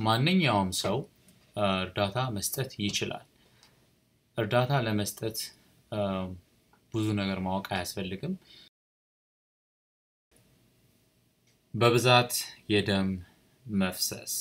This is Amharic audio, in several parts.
ማንኛውም ሰው እርዳታ መስጠት ይችላል። እርዳታ ለመስጠት ብዙ ነገር ማወቅ አያስፈልግም። በብዛት የደም መፍሰስ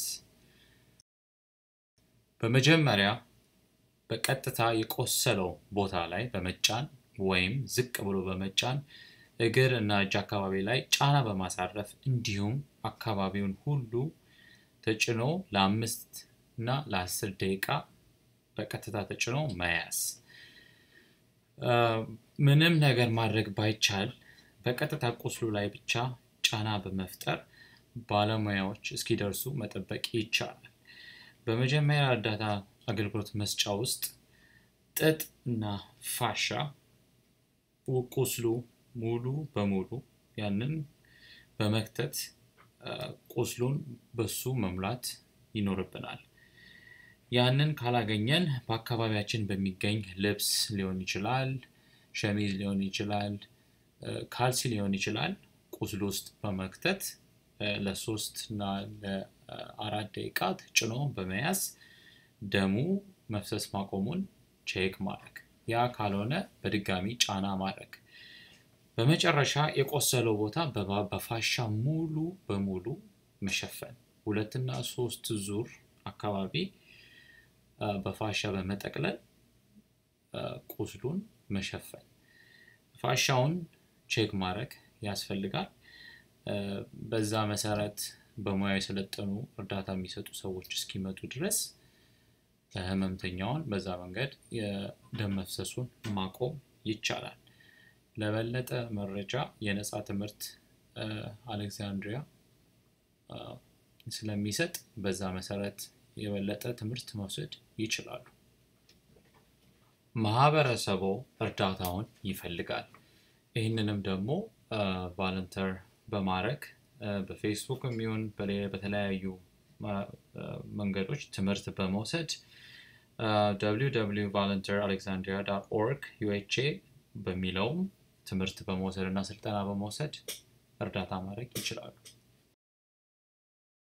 በመጀመሪያ በቀጥታ የቆሰለው ቦታ ላይ በመጫን ወይም ዝቅ ብሎ በመጫን እግር እና እጅ አካባቢ ላይ ጫና በማሳረፍ እንዲሁም አካባቢውን ሁሉ ተጭኖ ለአምስት እና ለአስር ደቂቃ በቀጥታ ተጭኖ መያዝ። ምንም ነገር ማድረግ ባይቻል በቀጥታ ቁስሉ ላይ ብቻ ጫና በመፍጠር ባለሙያዎች እስኪደርሱ መጠበቅ ይቻላል። በመጀመሪያ እርዳታ አገልግሎት መስጫ ውስጥ ጥጥ እና ፋሻ ቁስሉ ሙሉ በሙሉ ያንን በመክተት ቁስሉን በሱ መሙላት ይኖርብናል። ያንን ካላገኘን በአካባቢያችን በሚገኝ ልብስ ሊሆን ይችላል፣ ሸሚዝ ሊሆን ይችላል፣ ካልሲ ሊሆን ይችላል ቁስሉ ውስጥ በመክተት ለሶስት እና ለአራት ደቂቃ ተጭኖ በመያዝ ደሙ መፍሰስ ማቆሙን ቼክ ማድረግ። ያ ካልሆነ በድጋሚ ጫና ማድረግ። በመጨረሻ የቆሰለው ቦታ በፋሻ ሙሉ በሙሉ መሸፈን። ሁለትና ሶስት ዙር አካባቢ በፋሻ በመጠቅለል ቁስሉን መሸፈን። ፋሻውን ቼክ ማድረግ ያስፈልጋል። በዛ መሰረት በሙያ የሰለጠኑ እርዳታ የሚሰጡ ሰዎች እስኪመጡ ድረስ ህመምተኛውን በዛ መንገድ የደም መፍሰሱን ማቆም ይቻላል። ለበለጠ መረጃ የነፃ ትምህርት አሌክዛንድሪያ ስለሚሰጥ በዛ መሰረት የበለጠ ትምህርት መውሰድ ይችላሉ። ማህበረሰቡ እርዳታውን ይፈልጋል። ይህንንም ደግሞ ቫለንተር በማድረግ በፌስቡክ የሚሆን በተለያዩ መንገዶች ትምህርት በመውሰድ www ቫለንተር ኦርግ ዩኤችኤ በሚለውም ትምህርት በመውሰድ እና ስልጠና በመውሰድ እርዳታ ማድረግ ይችላሉ።